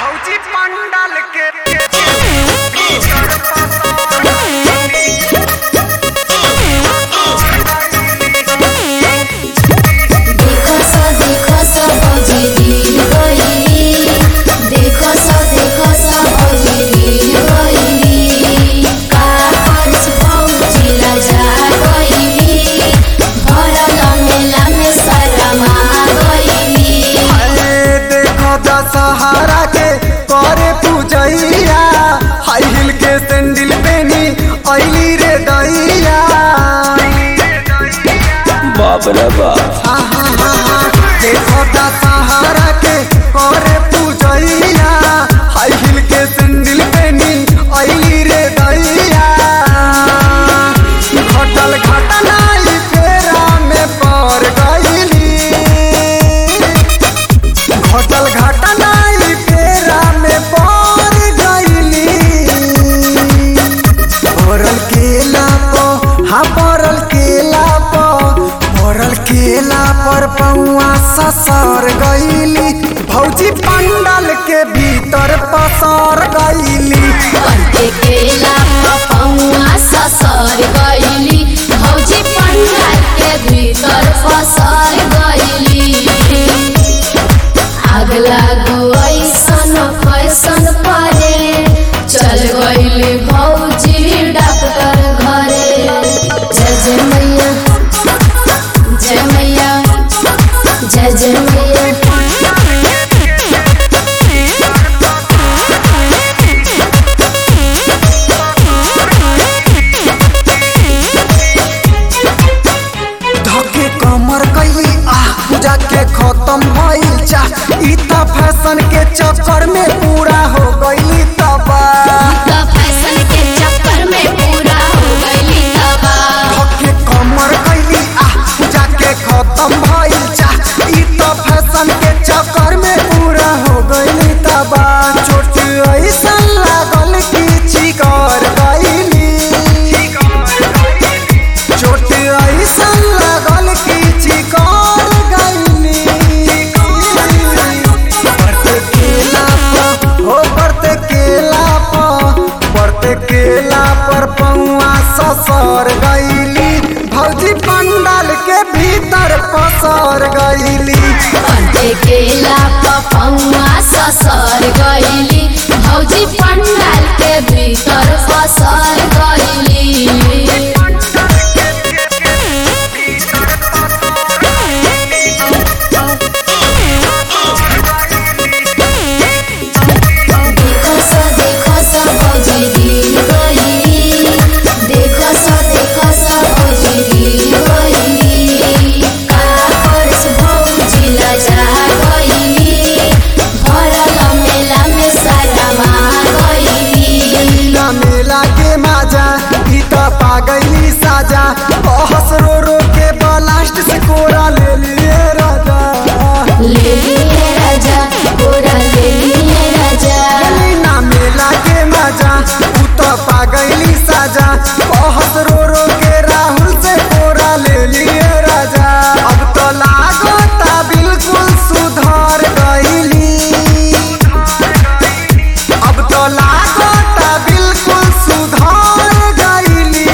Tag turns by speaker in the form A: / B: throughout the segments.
A: भौजी पंडाल के
B: देखो सो देखो सो भौजी गिर गइली देखो सो देखो सो भौजी गिर गइली का करछ भौजी लजा गइली भरल मेला में शरमा गइली
A: अरे देखो दशहरा के करे पूजैया हाई हिल के सैंडल पेनी अइली रे दैया
C: बाप रे बाप
A: हा हा हा हा देखो दशहरा के करे पूजैया हाई हिल के सैंडल पेनी अइली रे दैया घटल घटना ई फेरा में पड़ गइली घटल घटना ई फेरा में पड़ गइली पड़ल केला प हाँ पड़ल केला प पड़ल केला पर पौआ ससर गइली भौजी पंडल के भीतर पसर गइली
B: करते केला पपौआ ससर गइली भौजी पंडाल के भीतर फसर गइली आग लागो ऐसन फैसन परे चल गइली भौजी डॉक्टर घरे जय जय मैया जय मैया जय जय मैया
A: धके कमर कैली आ पूजा के खत्म भइल चा ई त फैशन के चक्कर में पूरा हो गइली तबाह
B: त फैशन के चक्कर में पूरा हो गइली तबाह
A: धके कमर कैली आ पूजा के खत्म भइल चा ई त फैशन के चक्कर में पूरा हो गइली तबाह चोट ऐसन लागल कि चिकर गइली चोट ऐसन लागल कि चिकर गइली बढ़ते केला पर हो बढ़ते केला पर बढ़ते केला पर पौआ ससर गइली भौजी पंडाल के भीतर पसर गइली
B: करते केला पपौआ ससर गइली भौजी पंडाल के भीतर फसर गइली देखो सो देखो सो भौजी गिर गइली देखो सो देखो सो भौजी गिर गइली का करछ भौजी लजा गइली भरल मेला में शरमा गइली
A: ना मेला के माजा ई त पागली साजा बहस रो रो के ब्लास्ट से कोरा ले लिए राजा
B: ले लिए राजा पूरा ले लिए राजा
A: ना मेला के मजा उ तो पागली साजा बहुत रो रो के राहुल से कोरा ले लिए राजा अब तो लागता बिल्कुल सुधर गईली अब तो लागता बिल्कुल सुधर गईली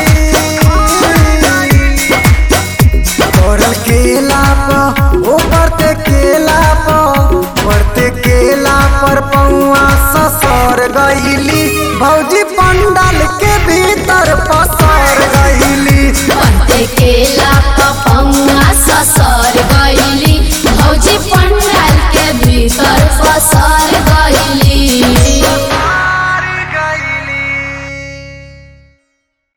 A: पड़ल केला पर ओ बढ़ते केला पर बढ़ते केला पर पौआ ससर गईली भौजी पंडा